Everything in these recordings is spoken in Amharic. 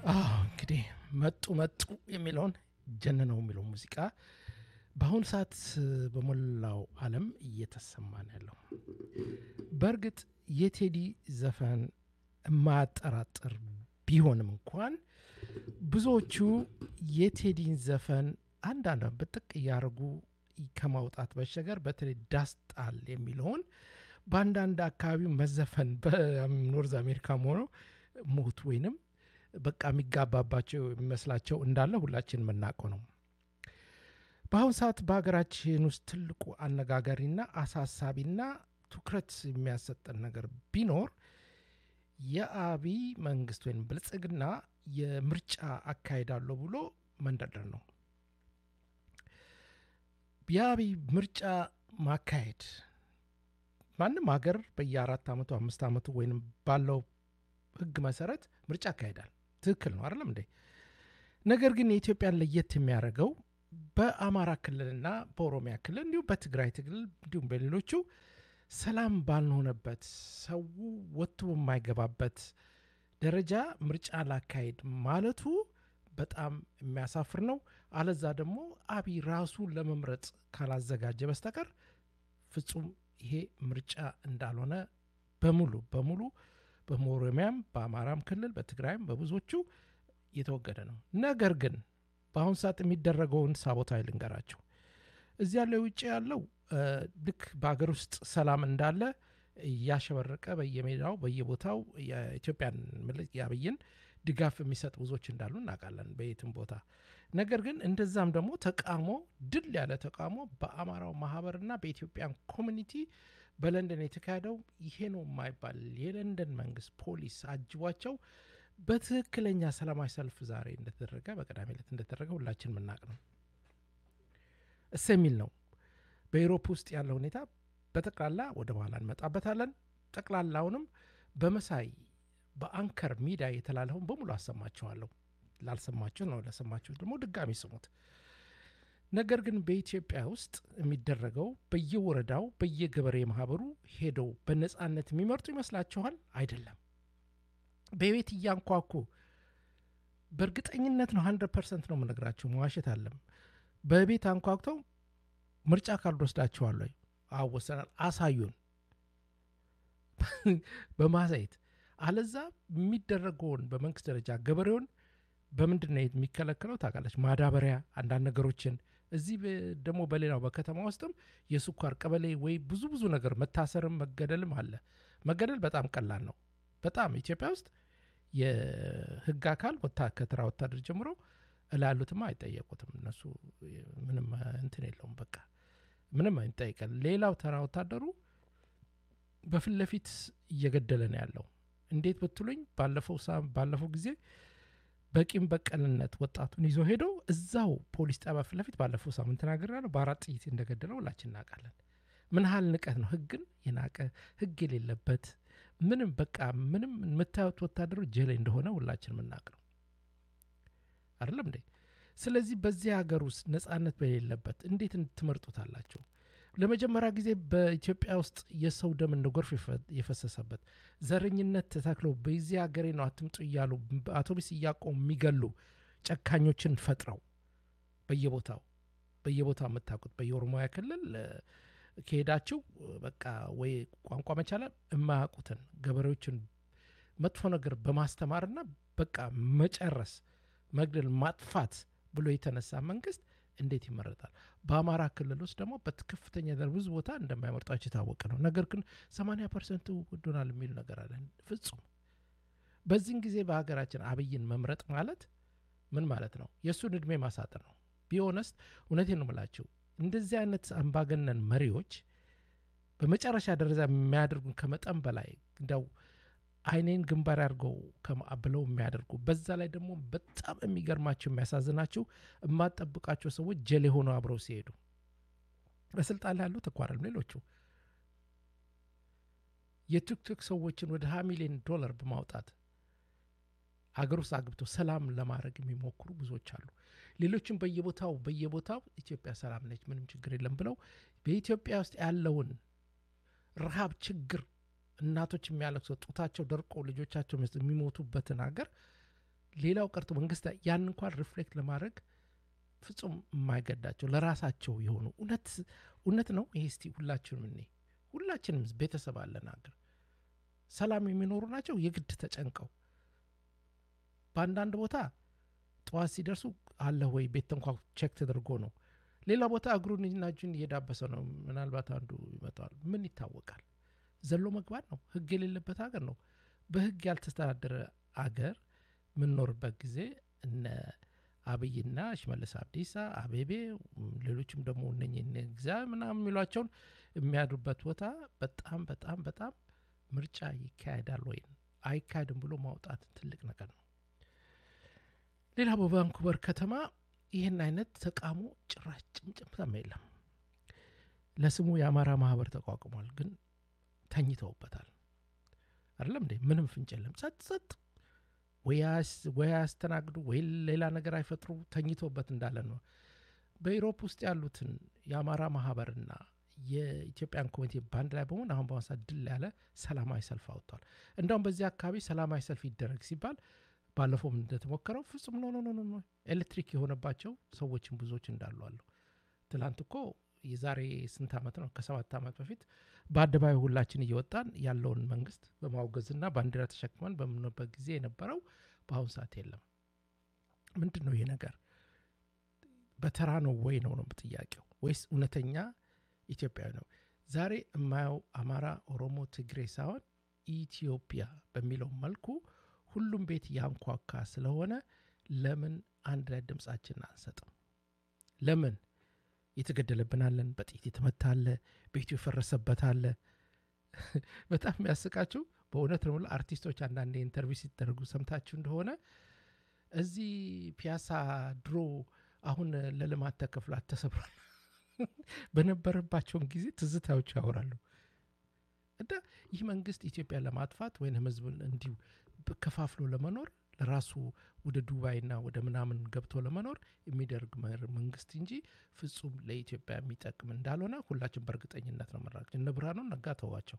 አዎ እንግዲህ መጡ መጡ የሚለውን ጀንነው የሚለው ሙዚቃ በአሁኑ ሰዓት በሞላው ዓለም እየተሰማ ነው ያለው። በእርግጥ የቴዲ ዘፈን የማያጠራጥር ቢሆንም እንኳን ብዙዎቹ የቴዲን ዘፈን አንዳንድ ብጥቅ እያደረጉ ከማውጣት በሸገር በተለይ ዳስጣል የሚለውን በአንዳንድ አካባቢ መዘፈን በኖርዝ አሜሪካም ሆነው ሞት ወይንም በቃ የሚጋባባቸው የሚመስላቸው እንዳለ ሁላችን የምናውቀው ነው። በአሁኑ ሰዓት በሀገራችን ውስጥ ትልቁ አነጋጋሪና አሳሳቢና ትኩረት የሚያሰጠን ነገር ቢኖር የአብይ መንግስት ወይም ብልጽግና የምርጫ አካሄዳለሁ ብሎ መንደርደር ነው። የአብይ ምርጫ ማካሄድ ማንም ሀገር በየአራት ዓመቱ አምስት ዓመቱ ወይም ባለው ህግ መሰረት ምርጫ ያካሄዳል። ትክክል ነው አይደለም እንዴ? ነገር ግን የኢትዮጵያን ለየት የሚያደርገው በአማራ ክልልና በኦሮሚያ ክልል እንዲሁም በትግራይ ክልል እንዲሁም በሌሎቹ ሰላም ባልሆነበት ሰው ወጥቶ በማይገባበት ደረጃ ምርጫ ላካሄድ ማለቱ በጣም የሚያሳፍር ነው። አለዛ ደግሞ አብይ ራሱ ለመምረጥ ካላዘጋጀ በስተቀር ፍጹም ይሄ ምርጫ እንዳልሆነ በሙሉ በሙሉ በኦሮሚያም በአማራም ክልል በትግራይም በብዙዎቹ የተወገደ ነው። ነገር ግን በአሁኑ ሰዓት የሚደረገውን ሳቦታዊ ልንገራቸው። እዚህ ያለው ውጭ ያለው ልክ በሀገር ውስጥ ሰላም እንዳለ እያሸበረቀ በየሜዳው በየቦታው የኢትዮጵያን የአብይን ድጋፍ የሚሰጥ ብዙዎች እንዳሉ እናውቃለን በየትም ቦታ። ነገር ግን እንደዛም ደግሞ ተቃውሞ ድል ያለ ተቃውሞ በአማራው ማህበርና በኢትዮጵያን ኮሚኒቲ በለንደን የተካሄደው ይሄ ነው የማይባል የለንደን መንግስት ፖሊስ አጅቧቸው በትክክለኛ ሰላማዊ ሰልፍ ዛሬ እንደተደረገ በቅዳሜ ዕለት እንደተደረገ ሁላችን የምናውቅ ነው። እስ የሚል ነው። በኢሮፕ ውስጥ ያለው ሁኔታ በጠቅላላ ወደ በኋላ እንመጣበታለን። ጠቅላላውንም በመሳይ በአንከር ሚዲያ የተላለፈውን በሙሉ አሰማችኋለሁ። ላልሰማችሁ ነው፣ ለሰማችሁ ደግሞ ድጋሚ ስሙት። ነገር ግን በኢትዮጵያ ውስጥ የሚደረገው በየወረዳው በየገበሬ ማህበሩ ሄደው በነፃነት የሚመርጡ ይመስላችኋል? አይደለም። በቤት እያንኳኩ በእርግጠኝነት ነው፣ ሀንድረድ ፐርሰንት ነው የምነግራችሁ፣ መዋሸት አለም። በቤት አንኳኩተው ምርጫ ካርድ ወስዳችኋል ወይ? አዎ ወሰናል፣ አሳዩን በማሳየት አለዛ የሚደረገውን በመንግስት ደረጃ ገበሬውን በምንድን ነው የሚከለከለው ታውቃለች? ማዳበሪያ፣ አንዳንድ ነገሮችን እዚህ ደግሞ በሌላው በከተማ ውስጥም የስኳር ቀበሌ ወይ ብዙ ብዙ ነገር መታሰርም መገደልም አለ። መገደል በጣም ቀላል ነው። በጣም ኢትዮጵያ ውስጥ የህግ አካል ከተራ ወታደር ጀምሮ እላሉትማ አይጠየቁትም። እነሱ ምንም እንትን የለውም። በቃ ምንም አይጠይቀል። ሌላው ተራ ወታደሩ በፊት ለፊት እየገደለ ነው ያለው። እንዴት ብትሉኝ ባለፈው ባለፈው ጊዜ በቂም በቀልነት ወጣቱን ይዞ ሄዶ እዛው ፖሊስ ጣቢያ ፊት ለፊት ባለፈው ሳምንት ተናግሬያለሁ። በአራት ጥይት እንደገደለው ሁላችን እናውቃለን። ምን ያህል ንቀት ነው! ህግን የናቀ ህግ የሌለበት ምንም በቃ ምንም የምታዩት ወታደሩ ጀሌ እንደሆነ ሁላችን የምናውቅ ነው አይደለም እንዴ? ስለዚህ በዚህ ሀገር ውስጥ ነጻነት በሌለበት እንዴት ትመርጡታላችሁ? ለመጀመሪያ ጊዜ በኢትዮጵያ ውስጥ የሰው ደም እንደ ጎርፍ የፈሰሰበት ዘረኝነት ተተክለው በዚህ ሀገሬ ነው አትምጡ እያሉ አውቶቡስ እያቆሙ የሚገሉ ጨካኞችን ፈጥረው በየቦታው በየቦታው የምታውቁት በየኦሮሚያ ክልል ከሄዳችሁ በቃ ወይ ቋንቋ መቻላል የማያውቁትን ገበሬዎችን መጥፎ ነገር በማስተማርና በቃ መጨረስ፣ መግደል፣ ማጥፋት ብሎ የተነሳ መንግስት እንዴት ይመረጣል? በአማራ ክልል ውስጥ ደግሞ በከፍተኛ ደረጃ ብዙ ቦታ እንደማይመርጣቸው የታወቀ ነው። ነገር ግን 80 ፐርሰንቱ ወዶናል የሚል ነገር አለ። ፍጹም በዚህን ጊዜ በሀገራችን አብይን መምረጥ ማለት ምን ማለት ነው? የእሱን እድሜ ማሳጠር ነው። ቢሆነስት እውነቴን ነው የምላችሁ እንደዚህ አይነት አምባገነን መሪዎች በመጨረሻ ደረጃ የሚያደርጉን ከመጠን በላይ እንደው አይኔን ግንባር አድርገው ብለው የሚያደርጉ በዛ ላይ ደግሞ በጣም የሚገርማቸው የሚያሳዝናቸው የማጠብቃቸው ሰዎች ጀሌ ሆነው አብረው ሲሄዱ በስልጣን ላይ ያሉት እኮ አይደለም ሌሎቹ የቲክቶክ ሰዎችን ወደ ሀያ ሚሊዮን ዶላር በማውጣት አገር ውስጥ አግብተው ሰላም ለማድረግ የሚሞክሩ ብዙዎች አሉ። ሌሎችም በየቦታው በየቦታው ኢትዮጵያ ሰላም ነች፣ ምንም ችግር የለም ብለው በኢትዮጵያ ውስጥ ያለውን ረሃብ ችግር እናቶች የሚያለቅሰው ጡታቸው ደርቆ ልጆቻቸው የሚሞቱበትን ሀገር ሌላው ቀርቶ መንግስት ያን እንኳን ሪፍሌክት ለማድረግ ፍጹም የማይገዳቸው ለራሳቸው የሆኑ እውነት እውነት ነው ይሄ እስቲ ሁላችንም እኔ ሁላችንም ቤተሰብ አለን አገር ሰላም የሚኖሩ ናቸው የግድ ተጨንቀው በአንዳንድ ቦታ ጠዋት ሲደርሱ አለ ወይ ቤት እንኳ ቼክ ተደርጎ ነው ሌላ ቦታ እግሩን እና እጁን እየዳበሰ ነው ምናልባት አንዱ ይመጣዋል ምን ይታወቃል ዘሎ መግባት ነው ህግ የሌለበት ሀገር ነው በህግ ያልተስተዳደረ አገር የምንኖርበት ጊዜ እነ አብይና ሽመልስ አብዲሳ አቤቤ ሌሎችም ደግሞ እነ ግዛ ምናምን የሚሏቸውን የሚያድሩበት ቦታ በጣም በጣም በጣም ምርጫ ይካሄዳል ወይም አይካሄድም ብሎ ማውጣት ትልቅ ነገር ነው ሌላ በቫንኩቨር ከተማ ይህን አይነት ተቃውሞ ጭራሽ ጭምጭምታም የለም ለስሙ የአማራ ማህበር ተቋቁሟል ግን ተኝተውበታል አይደለም እንዴ ምንም ፍንጭ የለም ጸጥ ጸጥ ወይ አያስተናግዱ ወይ ሌላ ነገር አይፈጥሩ ተኝቶበት እንዳለ ነው በኢሮፕ ውስጥ ያሉትን የአማራ ማህበርና የኢትዮጵያን ኮሚቴ ባንድ ላይ በመሆን አሁን በአሁን ሰዓት ድል ያለ ሰላማዊ ሰልፍ አውጥቷል እንደውም በዚህ አካባቢ ሰላማዊ ሰልፍ ይደረግ ሲባል ባለፈውም እንደተሞከረው ፍጹም ኖ ኖ ኖ ኤሌክትሪክ የሆነባቸው ሰዎችን ብዙዎች እንዳሉ አሉ ትላንት እኮ የዛሬ ስንት ዓመት ነው ከሰባት ዓመት በፊት በአደባባይ ሁላችን እየወጣን ያለውን መንግስት በማውገዝና ባንዲራ ተሸክመን በምንበት ጊዜ የነበረው በአሁኑ ሰዓት የለም ምንድን ነው ይህ ነገር በተራ ነው ወይ ነው ነው ጥያቄው ወይስ እውነተኛ ኢትዮጵያዊ ነው ዛሬ የማየው አማራ ኦሮሞ ትግሬ ሳይሆን ኢትዮጵያ በሚለው መልኩ ሁሉም ቤት ያንኳካ ስለሆነ ለምን አንድ ላይ ድምፃችን አንሰጥም ለምን የተገደለብናለን በጥይት የተመታለ ቤቱ የፈረሰበታለ በጣም የሚያስቃችሁ በእውነት ነው አርቲስቶች አንዳንድ ኢንተርቪው ሲደረጉ ሰምታችሁ እንደሆነ እዚህ ፒያሳ ድሮ አሁን ለልማት ተከፍሏት ተሰብሯል በነበረባቸውን ጊዜ ትዝታዎች ያወራሉ እና ይህ መንግስት ኢትዮጵያ ለማጥፋት ወይም ህዝብን እንዲሁ ከፋፍሎ ለመኖር ለራሱ ወደ ዱባይና ወደ ምናምን ገብቶ ለመኖር የሚደርግ መንግስት እንጂ ፍጹም ለኢትዮጵያ የሚጠቅም እንዳልሆነ ሁላችን በእርግጠኝነት ነው መራቅ እነ ብርሃኑ ነጋ ተዋቸው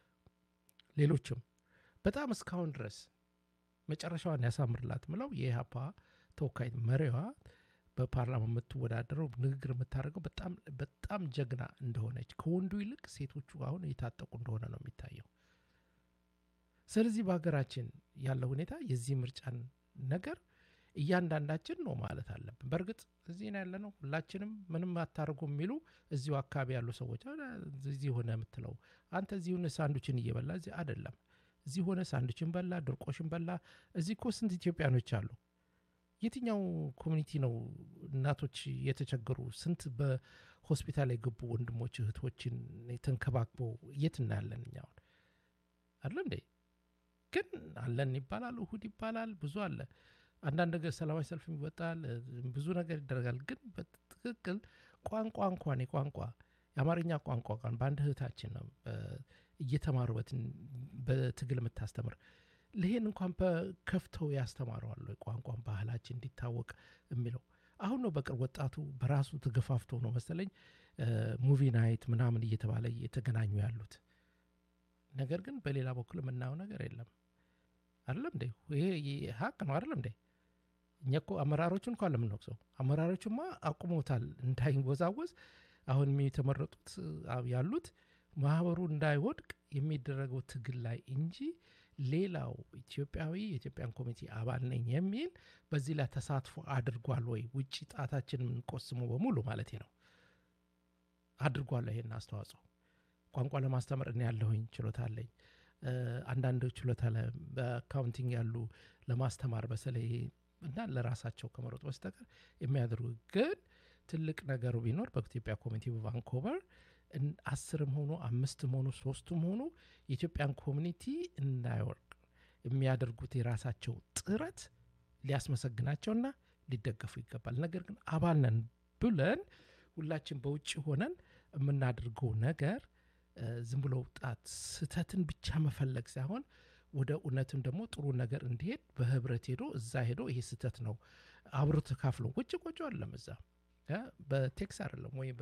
ሌሎችም በጣም እስካሁን ድረስ መጨረሻዋን ያሳምርላት ምለው የኢህአፓ ተወካይ መሪዋ በፓርላማ የምትወዳደረው ንግግር የምታደርገው በጣም በጣም ጀግና እንደሆነች ከወንዱ ይልቅ ሴቶቹ አሁን የታጠቁ እንደሆነ ነው የሚታየው ስለዚህ በሀገራችን ያለው ሁኔታ የዚህ ምርጫን ነገር እያንዳንዳችን ነው ማለት አለብን በእርግጥ እዚህ ነው ያለ ነው ሁላችንም ምንም አታርጉ የሚሉ እዚሁ አካባቢ ያሉ ሰዎች እዚህ ሆነ የምትለው አንተ እዚህ ሆነ ሳንዱችን እየበላ እዚህ አይደለም እዚህ ሆነ ሳንዱችን በላ ድርቆሽን በላ እዚህ እኮ ስንት ኢትዮጵያኖች አሉ የትኛው ኮሚኒቲ ነው እናቶች የተቸገሩ ስንት በሆስፒታል የገቡ ወንድሞች እህቶችን ተንከባክበው የት እናያለን እኛውን አለ እንዴ ግን አለን ይባላል እሁድ ይባላል ብዙ አለ አንዳንድ ነገር ሰላማዊ ሰልፍ ይወጣል ብዙ ነገር ይደረጋል ግን በትክክል ቋንቋ እንኳን የቋንቋ የአማርኛ ቋንቋ ቋን በአንድ እህታችን ነው እየተማሩ በትግል የምታስተምር ይህን እንኳን በከፍተው ያስተማረዋል ቋንቋን ባህላችን እንዲታወቅ የሚለው አሁን ነው በቅርብ ወጣቱ በራሱ ተገፋፍቶ ነው መሰለኝ ሙቪ ናይት ምናምን እየተባለ እየተገናኙ ያሉት ነገር ግን በሌላ በኩል የምናየው ነገር የለም አይደለም እንዴ ይሄ ሀቅ ነው አይደለም እንዴ እኛ እኮ አመራሮቹን እንኳን ለምንወቅሰው አመራሮቹማ አቁሞታል እንዳይወዛወዝ አሁን የተመረጡት ያሉት ማህበሩ እንዳይወድቅ የሚደረገው ትግል ላይ እንጂ ሌላው ኢትዮጵያዊ የኢትዮጵያን ኮሚቴ አባል ነኝ የሚል በዚህ ላይ ተሳትፎ አድርጓል ወይ ውጭ ጣታችን የምንቆስሙ በሙሉ ማለት ነው አድርጓል ይሄን አስተዋጽኦ ቋንቋ ለማስተማር እኔ ያለሁኝ ችሎታ አለኝ አንዳንድ ችሎታ በአካውንቲንግ ያሉ ለማስተማር በተለይ እና ለራሳቸው ከመሮጥ በስተቀር የሚያደርጉ ግን ትልቅ ነገሩ ቢኖር በኢትዮጵያ ኮሚኒቲ በቫንኮቨር አስርም ሆኑ አምስትም ሆኑ ሶስቱም ሆኑ የኢትዮጵያን ኮሚኒቲ እንዳይወርቅ የሚያደርጉት የራሳቸው ጥረት ሊያስመሰግናቸውና ሊደገፉ ይገባል ነገር ግን አባል ነን ብለን ሁላችን በውጭ ሆነን የምናደርገው ነገር ዝም ብሎ ጣት ስተትን ብቻ መፈለግ ሳይሆን ወደ እውነትም ደግሞ ጥሩ ነገር እንዲሄድ በህብረት ሄዶ እዛ ሄዶ ይሄ ስተት ነው አብሮ ተካፍሎ ቁጭ ቆጮ አለም እዛ በቴክስ አይደለም ወይ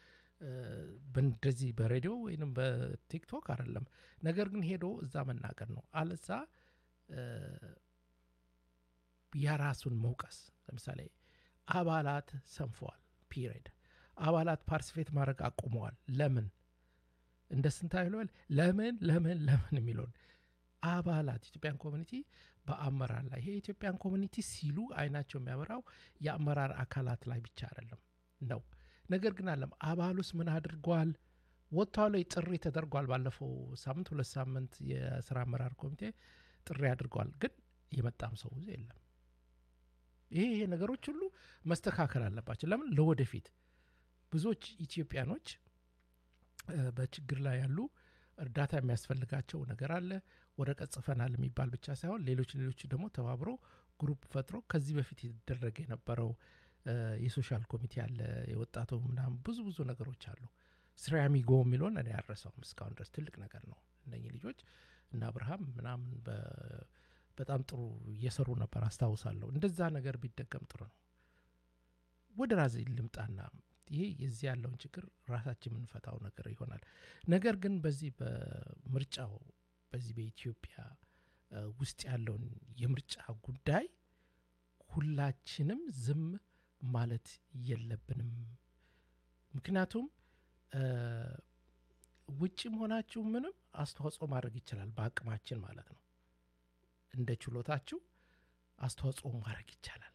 እንደዚህ በሬዲዮ ወይም በቲክቶክ አይደለም ነገር ግን ሄዶ እዛ መናገር ነው አለዛ የራሱን መውቀስ ለምሳሌ አባላት ሰንፈዋል ፒሪድ አባላት ፓርቲስፔት ማድረግ አቁመዋል ለምን እንደ ስንታ ይለዋል ለምን ለምን ለምን የሚለውን አባላት ኢትዮጵያን ኮሚኒቲ በአመራር ላይ ይሄ የኢትዮጵያን ኮሚኒቲ ሲሉ አይናቸው የሚያበራው የአመራር አካላት ላይ ብቻ አይደለም ነው ነገር ግን አለም አባሉስ ምን አድርጓል ወጥቷል ወይ ጥሪ ተደርጓል ባለፈው ሳምንት ሁለት ሳምንት የስራ አመራር ኮሚቴ ጥሪ አድርጓል ግን የመጣም ሰው የለም ይሄ ይሄ ነገሮች ሁሉ መስተካከል አለባቸው ለምን ለወደፊት ብዙዎች ኢትዮጵያኖች በችግር ላይ ያሉ እርዳታ የሚያስፈልጋቸው ነገር አለ ወረቀት ጽፈናል የሚባል ብቻ ሳይሆን ሌሎች ሌሎች ደግሞ ተባብሮ ግሩፕ ፈጥሮ ከዚህ በፊት የተደረገ የነበረው የሶሻል ኮሚቴ አለ የወጣቱ ምናምን ብዙ ብዙ ነገሮች አሉ ስሪያሚጎ የሚለውን እኔ ያረሰውም እስካሁን ድረስ ትልቅ ነገር ነው እነኚህ ልጆች እና አብርሃም ምናምን በጣም ጥሩ እየሰሩ ነበር አስታውሳለሁ እንደዛ ነገር ቢደገም ጥሩ ነው ወደ ራሴ ልምጣና ይሄ የዚህ ያለውን ችግር ራሳችን የምንፈታው ነገር ይሆናል ነገር ግን በዚህ በምርጫው በዚህ በኢትዮጵያ ውስጥ ያለውን የምርጫ ጉዳይ ሁላችንም ዝም ማለት የለብንም ምክንያቱም ውጭም ሆናችሁ ምንም አስተዋጽኦ ማድረግ ይችላል በአቅማችን ማለት ነው እንደ ችሎታችሁ አስተዋጽኦ ማድረግ ይቻላል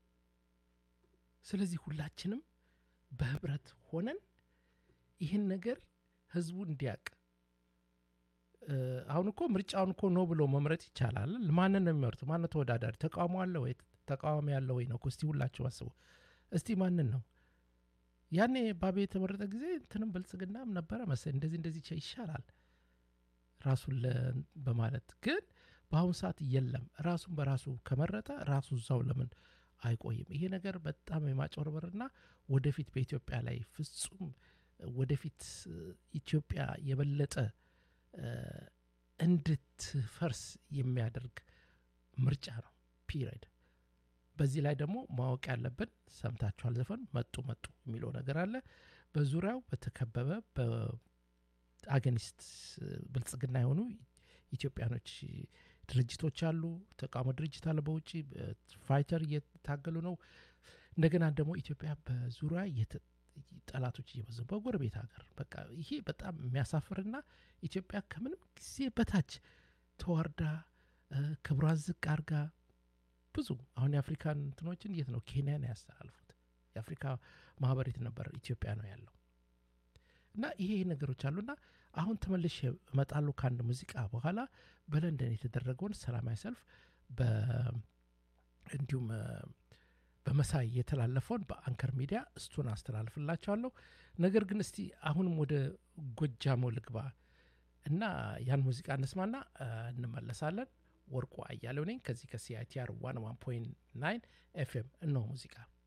ስለዚህ ሁላችንም በህብረት ሆነን ይህን ነገር ህዝቡ እንዲያቅ አሁን እኮ ምርጫውን እኮ ነው ብሎ መምረጥ ይቻላል ማንን ነው የሚመርጡ ማን ተወዳዳሪ ተቃውሞ አለ ወይ ተቃዋሚ ያለ ወይ ነው እስቲ ሁላችሁ አስቡ እስቲ ማንን ነው ያኔ ባቤ የተመረጠ ጊዜ እንትንም ብልጽግናም ነበረ መሰለኝ እንደዚህ እንደዚህ ይሻላል ራሱን በማለት ግን በአሁኑ ሰዓት የለም ራሱን በራሱ ከመረጠ ራሱ እዛው ለምን አይቆይም ይሄ ነገር በጣም የማጭበርበርና ወደፊት በኢትዮጵያ ላይ ፍጹም ወደፊት ኢትዮጵያ የበለጠ እንድትፈርስ የሚያደርግ ምርጫ ነው ፒሪድ በዚህ ላይ ደግሞ ማወቅ ያለብን ሰምታችኋል ዘፈን መጡ መጡ የሚለው ነገር አለ በዙሪያው በተከበበ በአገኒስት ብልጽግና የሆኑ ኢትዮጵያኖች ድርጅቶች አሉ ተቃውሞ ድርጅት አለ በውጭ ፋይተር እየታገሉ ነው እንደገና ደግሞ ኢትዮጵያ በዙሪያ ጠላቶች እየበዙ በጎረቤት ሀገር በቃ ይሄ በጣም የሚያሳፍርና ኢትዮጵያ ከምንም ጊዜ በታች ተዋርዳ ክብሯን ዝቅ አርጋ ብዙ አሁን የአፍሪካን እንትኖችን የት ነው ኬንያ ነው ያስተላልፉት የአፍሪካ ማህበር የት ነበር ኢትዮጵያ ነው ያለው እና ይሄ ነገሮች አሉና አሁን ተመልሼ እመጣለሁ ከአንድ ሙዚቃ በኋላ በለንደን የተደረገውን ሰላማዊ ሰልፍ እንዲሁም በመሳይ የተላለፈውን በአንከር ሚዲያ እሱን አስተላልፍላቸዋለሁ ነገር ግን እስቲ አሁንም ወደ ጎጃሞ ልግባ እና ያን ሙዚቃ እንስማና እንመለሳለን ወርቁ አያሌው ነኝ ከዚህ ከሲአይቲአር ዋን ዋን ፖይንት ናይን ኤፍኤም እነሆ ሙዚቃ